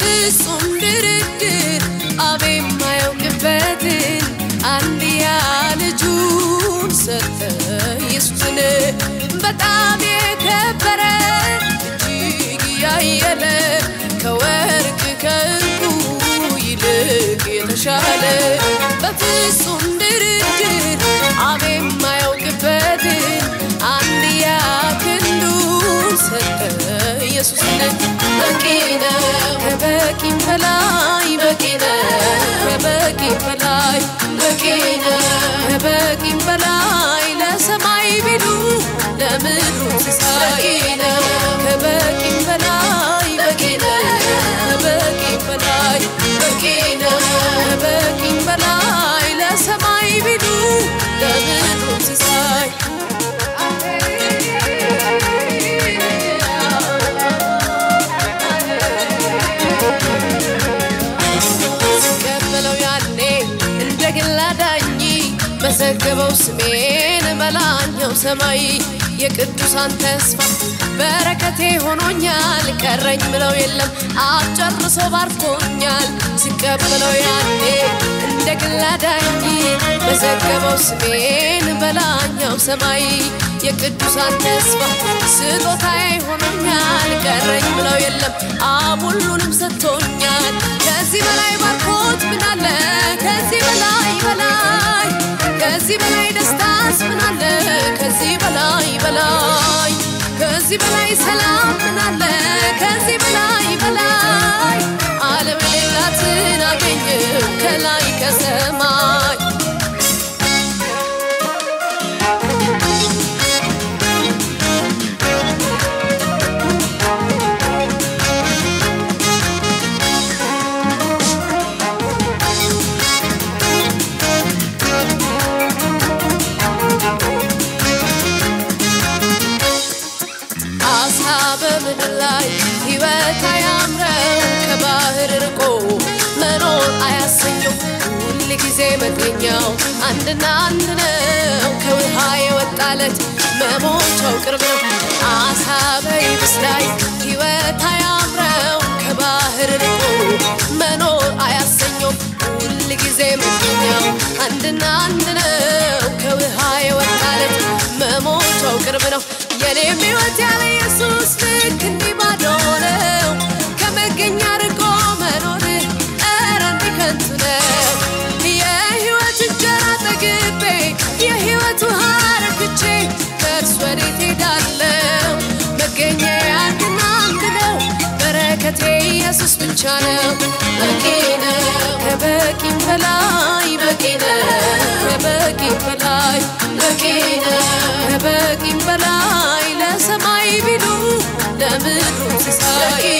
በፍጹም ድርድር አብ የማያውቅበትን አንድያ ልጁን ሰጠ ኢየሱስን በጣም የከበረ እጅግ ያየለ ከወርቅ ከዕንቁ ይልቅ የተሻለ በፍጹም ድርድር አብ የማያውቅበትን አንድያ ክንዱን ሰጠ ኢየሱስን በቂ ነው ከበቂም በላይ በቂ ነው ከበቂም በላይ በቂ ነው ከበቂም በላይ ለሰማይ ቢሉ ለምድሩ ሲሳይ ነው ከበቂም በላይ በቂ ነው ከበቂም በላይ በቂ ነው ከበቂም በላይ ለሰማይ ቢሉ ለምድሩ ሲሳይ ስቀበለው ያኔ እንደ ግል አዳኝ መዘገበው ስሜን በላኛው ሰማይ የቅዱሳን ተስፋ በረከቴ ሆኖኛል ቀረኝ ብለው የለም አጨርሶ ባርኮኛል ስቀበለው ያኔ እንደ ግል አዳኝ መዘገበው ስሜን በላኛው ሰማይ የቅዱሳን ተስፋ ስጦታዬ ሆኖኛል ቀረኝ ብለው የለም አብ ሁሉንም ሰጥቶኛል ከዚህ በላይ ባርኮት ምናለ ከዚህ በላይ በላይ ከዚህ በላይ ደስታስ ምናለ ከዚህ በላይ በላይ ከዚህ በላይ ሰላም ምናለ ከዚህ በላይ በላይ ዓለም የሌላትን አገኘው ከላይ ከሰማይ አሳ በምድር ላይ ሕይወት አያምረው ከባህር ርቆ መኖር አያሰኘው ሁል ጊዜ መገኛው አንድና አንድ ነው ከውሃ የወጣለት መሞቻው ቅርብ ነው አሳ በይብስ ላይ ሕይወት አያምረው ከባህር ርቆ መኖር አያሰኘው ሁል ጊዜ መገኛው አንድና አንድ ነው ከውሃ የወጣለት መሞቻው ቅርብ ነው የኔም ሕይወት ያለ ኢየሱስ ልክ እንዲህ ባዶ ነው ከመገኛ ርቆ መኖር ኧረ እንዲህ ከንቱ ነው የሕይወት እንጀራ ጠግቤ የሕይወት ውሃ ረክቼ ከእርሱ ወዴት ሄዳለሁ መገኛ አንድና አንድ ነው በረከቴ ኢየሱስ ብቻ ነው በቂ ነው ከበቂም በላይ በቂ ነው ከበቂም በላይ በቂ ነው ከበቂም በላይ ለሰማይ ቢሉ ለምድሩ ሲሳይ